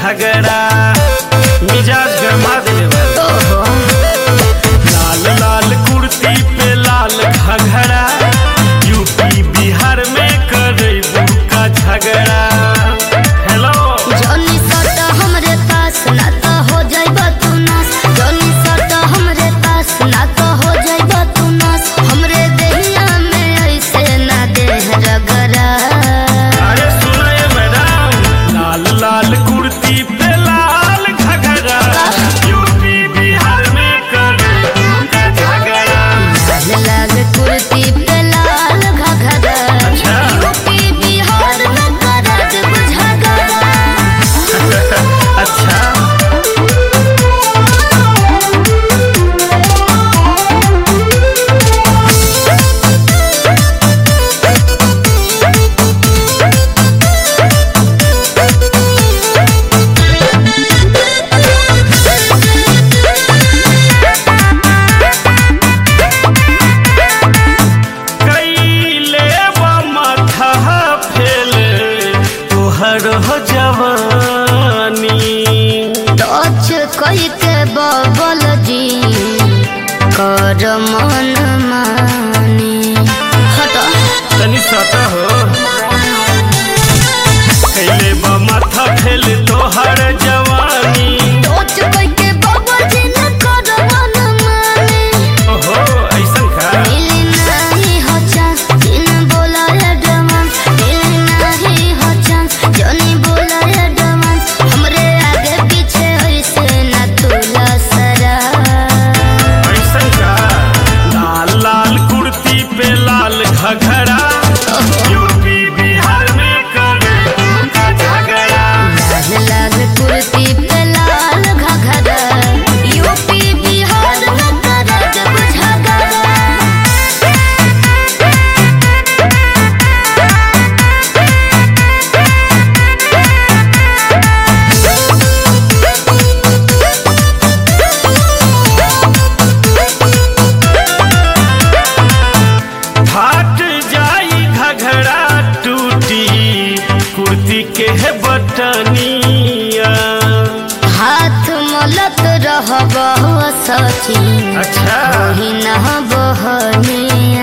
झगड़ा मिजाज गरमा देले बा लाल लाल कुर्ती पे लाल घघरा यूपी बिहार में करे का झगड़ा हेलो जॉनी सट हमरे पास ना तो हो जाइब तू नास जॉनी सट हमरे पास ना तो हो जाइब तू नास हमरे देहिया में ऐसे ना देह रगरा अरे सुनो ये मैडम लाल लाल कुर्ती पे लाल घघरा यूपी बिहार में करे का झगड़ा लाल लाल कुर्ती पे लाल घघरा अच्छा। यूपी बिहार में करत बुझगरा अच्छा कैले बा माथा फेले तोहर हो जवानी टच कई के बबल जी कर मन मानी हट तनी सता हो कैले बा माथा फेले तोहर जवानी टच कई के बबल जी न कर मन मानी ओहो ऐसन का मिली नहीं हो चांस जिन बोला एडवांस मिली नहीं हो चांस जनी बोला एडवांस हमरे आगे पीछे ऐसे न तुला सरा ऐसन का लाल लाल कुर्ती पे लाल घघरा यूपी बिहार में करे का झगड़ा लाल लाल कुर्ती पे लाल घघरा यूपी बिहार में करत बुझगरा फाट जाई घघरा टूटी कुर्ती के है बटनिया हाथ मलत रहब सची अच्छा ही न बहनिया